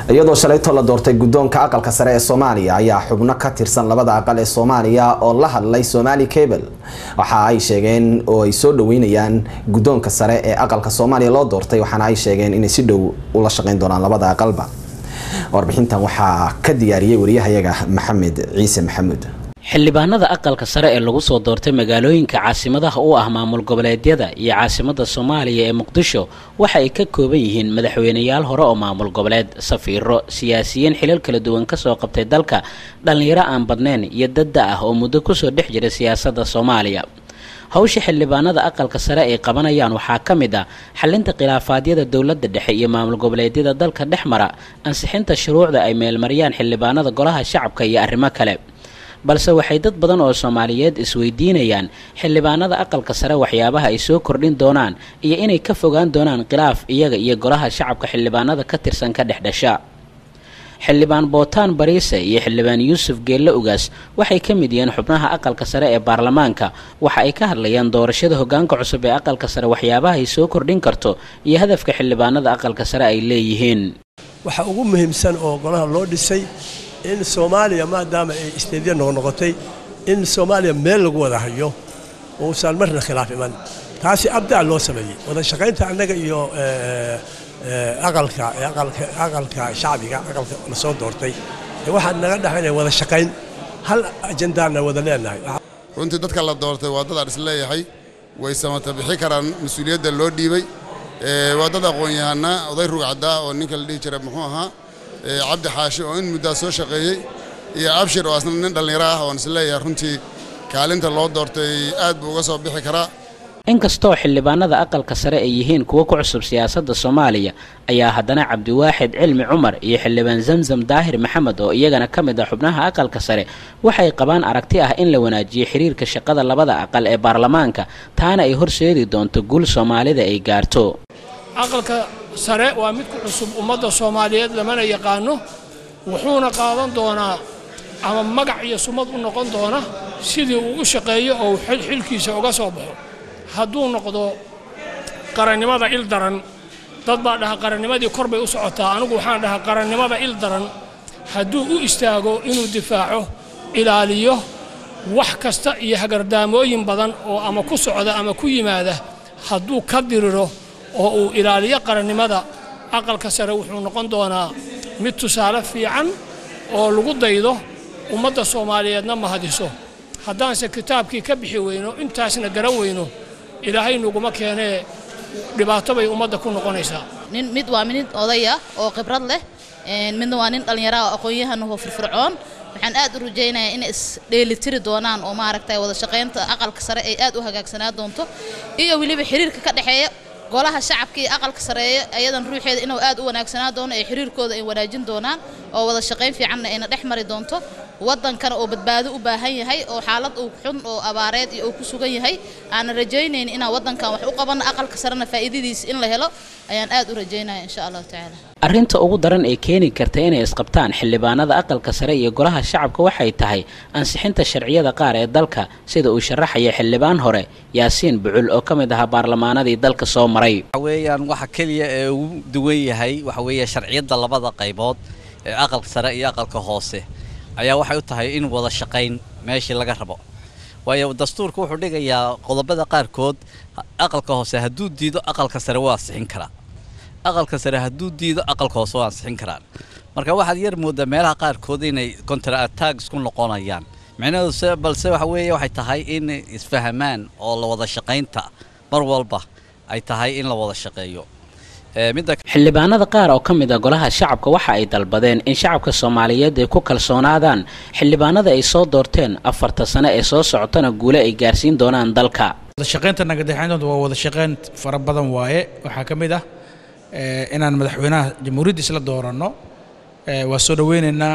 iyadoo shalayto la doortay guddoonka aqalka sare ee soomaaliya ayaa xubno ka tirsan labada aqal ee soomaaliya oo la hadlay somali cable waxa ay sheegeen oo ay soo dhaweynayaan guddoonka sare ee aqalka soomaaliya loo doortay waxaana ay sheegeen inay si dhow ula shaqeyn doonaan labada aqalba warbixintan waxaa ka diyaariyey wariyahayaga maxamed ciise maxamuud xildhibaanada aqalka sare ee lagu soo doortay magaalooyinka caasimadaha u ah maamul goboleedyada iyo caasimada soomaaliya ee muqdisho waxa ay ka kooban yihiin madaxweyneyaal hore oo maamul goboleed safiiro siyaasiyiin xilal kala duwan kasoo qabtay dalka dhallinyaro aan badnayn iyo dadda ah oo muddo kusoo dhex jira siyaasadda soomaaliya hawsha xildhibaanada aqalka sare ay qabanayaan waxaa ka mid ah xalinta khilaafaadyada dowladda dhexe iyo maamul goboleedyada dalka dhex mara ansixinta shuruucda ay meelmariyaan xildhibaanada golaha shacabka iyo arrimo kale balse waxay dad badan oo soomaaliyeed isweydiinayaan xildhibaanada aqalka sare waxyaabaha ay soo kordhin doonaan iyo inay ka fogaan doonaan khilaaf iyaga iyo golaha shacabka xildhibaanada ka tirsan ka dhex dhasha xildhibaan bootaan bariise iyo xildhibaan yuusuf geelle ugaas waxay ka mid yihiin xubnaha aqalka sare ee baarlamaanka waxa ay ka hadlayaan doorashada hogaanka cusub ee aqalka sare waxyaabaha ay soo kordhin karto iyo hadafka xildhibaanada aqalka sare ay leeyihiin waxa ugu muhiimsan oo golaha loo dhisay in soomaaliya maadaama ay isteedya noqnoqotay in soomaaliya meel lagu wada hayo uusan marna khilaaf iman taasi abdaa loo sameeyey wada shaqaynta annaga iyo aqalka aqalka shacbiga aqalka la soo doortay waxaan naga dhexaynaya wada shaqayn hal ajandaana wada leenahay runtii dadka la doortay waa dad aan isleeyahay way samata bixi karaan mas-uuliyadda loo dhiibay waa dad aqoon-yahana oday rugcaddaa oo ninka la dhihi jira muxuu ahaa cabdi xaashi oo in muddaa soo shaqeeyey iyo abshir oo asna nin dhallinyaro ah oon isleeyahay runtii kaalinta loo doortay aad buu uga soo bixi karaa inkastoo xildhibaanada aqalka sare ay yihiin kuwo ku cusub siyaasadda soomaaliya ayaa haddana cabdiwaaxid cilmi cumar iyo xildhibaan zamzam daahir maxamed oo iyagana ka mid ah xubnaha aqalka sare waxay qabaan aragti ah in la wanaajiyo xiriirka shaqada labada aqal ee baarlamaanka taana ay horseedi doonto guul soomaalida ay gaarto aqalka sare waa mid ku cusub ummadda soomaaliyeed lamana yaqaano wuxuuna qaadan doonaa ama magac iyo sumad u noqon doona sidii uu u shaqeeyo oo xilkiisa uga soo baxo hadduu noqdo qarannimada il daran dad baa dhaha qarannimadii kor bay u socotaa anigu waxaan dhahaa qarannimada il daran hadduu u istaago inuu difaaco ilaaliyo wax kasta iyo hagardaamooyin badan oo ama ku socda ama ku yimaada hadduu ka diriro oo uu ilaaliyo qarannimada aqalka sare wuxuu noqon doonaa mid tusaale fiican oo lagu daydo ummadda soomaaliyeedna mahadiso haddaanse kitaabkii ka bixi weyno intaasna garan weyno ilaahay nuguma keenee dhibaato bay ummadda ku noqonaysaa nin mid waa mid odaya oo khibrad leh midna waa nin dhallinyara oo aqoon-yahanahoo firfircoon waxaan aad u rajaynayaa inay isdheelitiri doonaan oo maaragtay wada shaqaynta aqalka sare ay aad u hagaagsanaa doonto iyo weliba xiriirka ka dhexeeya golaha shacabka iyo aqalka sareeya ayadan ruuxeeda inuu aad u wanaagsanaa doono ee xiriirkooda ay wanaajin doonaan oo wada shaqayn fiicanna ayna dhex mari doonto waddankana oo badbaado u baahan yahay oo xaalad uu xun oo abaareed iyo uu ku sugan yahay aanan rajaynayn inaan waddankan wax u qabanno aqalka sarena faa'iidadiisa in la helo ayaan aad u rajaynaya insha allahu tacaala arrinta ugu daran ee keeni karta inay isqabtaan xildhibaanada aqalka sare iyo golaha shacabka waxay tahay ansixinta sharciyada qaar ee dalka sida uu sharaxaya xildhibaan hore yaasiin bucul oo ka mid ahaa baarlamaanadii dalka soo maray waxaweyaan waxa keliya ee ugu duwan yahay waxa weeye sharciyadda labada qaybood ee aqalka sare iyo aqalka hoose ayaa waxay u tahay in wada shaqayn meeshii laga rabo waayo dastuurka wuxuu dhigayaa qodobada qaarkood aqalka hoose hadduu diido aqalka sare waa ansixin karaa aqalka sare hadduu diido aqalka hoose waa ansixin karaan marka waxaad yar moodaa meelaha qaarkood inay contra attack isku noqonayaan micnaheedu balse waxa weeye waxay tahay in isfahamaan oo la wada shaqaynta mar walba ay tahay in la wada shaqeeyo xildhibaanada qaar oo ka mid a golaha shacabka waxa ay dalbadeen in shacabka soomaaliyeed ay ku kalsoonaadaan xildhibaanada ay soo doorteen afarta sane ee soo socotana guule ay gaarsiin doonaan dalka wadashaqaynta nagadexayntood waa wada shaqayn fara badan waaye waxaa ka mid ah inaan madaxweynaha jamhuuriyadda isla dooranno waa soo dhoweynaynaa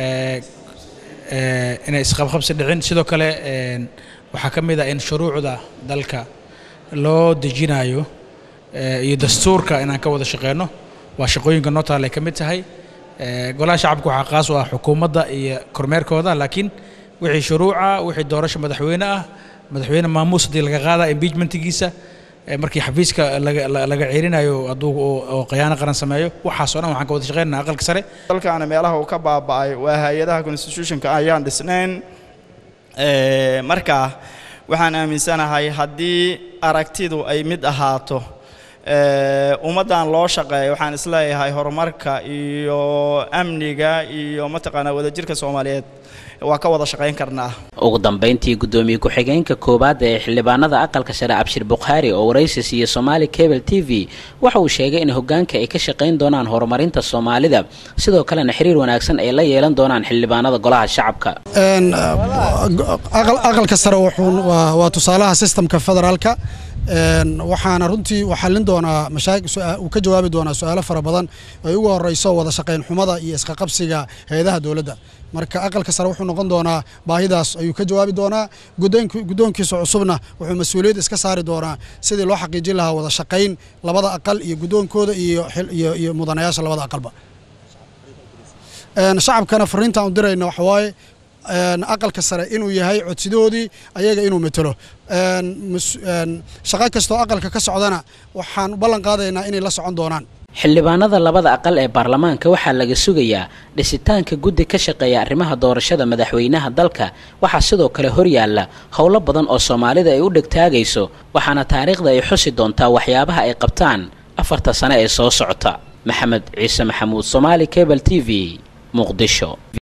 inay isqabqabsi dhicin sidoo kale waxaa ka mid ah in shuruucda dalka loo dejinayo iyo dastuurka inaan ka wada shaqeyno waa shaqooyinka noo taal ay ka mid tahay golaha shacabka waxaa qaas u ah xukuumadda iyo kormeerkooda laakiin wixii shuruuca wixii doorasho madaxweyne ah madaxweyne maamuus haddii laga qaada impeachmentigiisa markii xafiiska laga ceerinayo hadduu oo khiyaano qaran sameeyo waxaas oo dhan waxaan ka wada shaqeynana aqalka sare dalkaana meelaha uu ka baaba'ay waa hay-adaha constitutionka ayaan dhisnayn marka waxaan aaminsanahay haddii aragtidu ay mid ahaato ummaddan loo shaqeeya waxaan isleeyahay horumarka iyo amniga iyo mataqaanaa wadajirka soomaaliyeed waa ka wada shaqayn karnaa ugu dambayntii guddoomiye ku-xigeenka koowaad ee xildhibaanada aqalka sare cabshir bukhaari oo waraysi siiye somaali cable t v waxa uu sheegay in hoggaanka ay ka shaqayn doonaan horumarinta soomaalida sidoo kalena xiriir wanaagsan ay la yeelan doonaan xildhibaanada golaha shacabka aqalka sare waa tusaalaha sistemka federaalka waxaana runtii uu xallin doonaa uu ka jawaabi doonaa su-aalo fara badan ay ugu horeyso wada shaqayn xumada iyo isqaqabsiga hay-adaha dowladda marka aqalka sare wuxuu noqon doonaa baahidaas ayuu ka jawaabi doonaa guddoonkiisa cusubna wuxuu mas-uuliyad iska saari doonaa sidii loo xaqiijin lahaa wada shaqayn labada aqal iyo guddoonkooda iyo mudanayaasha labada aqalba shacabkana fariintaan u dirayna waxawaaye aqalka sare inuu yahay codsidoodii ayaga inuu matelo shaqo kastoo aqalka ka socdana waxaan ballan qaadaynaa inay la socon doonaan xildhibaanada labada aqal ee baarlamaanka waxaa laga sugayaa dhisitaanka guddi ka shaqeeya arrimaha doorashada madaxweynaha dalka waxaa sidoo kale horyaalla howlo badan oo soomaalida ay u dhegtaagayso waxaana taariikhda ay xusi doontaa waxyaabaha ay qabtaan afarta sane ee soo socota maxamed ciise maxamuud somaali cable t v muqdisho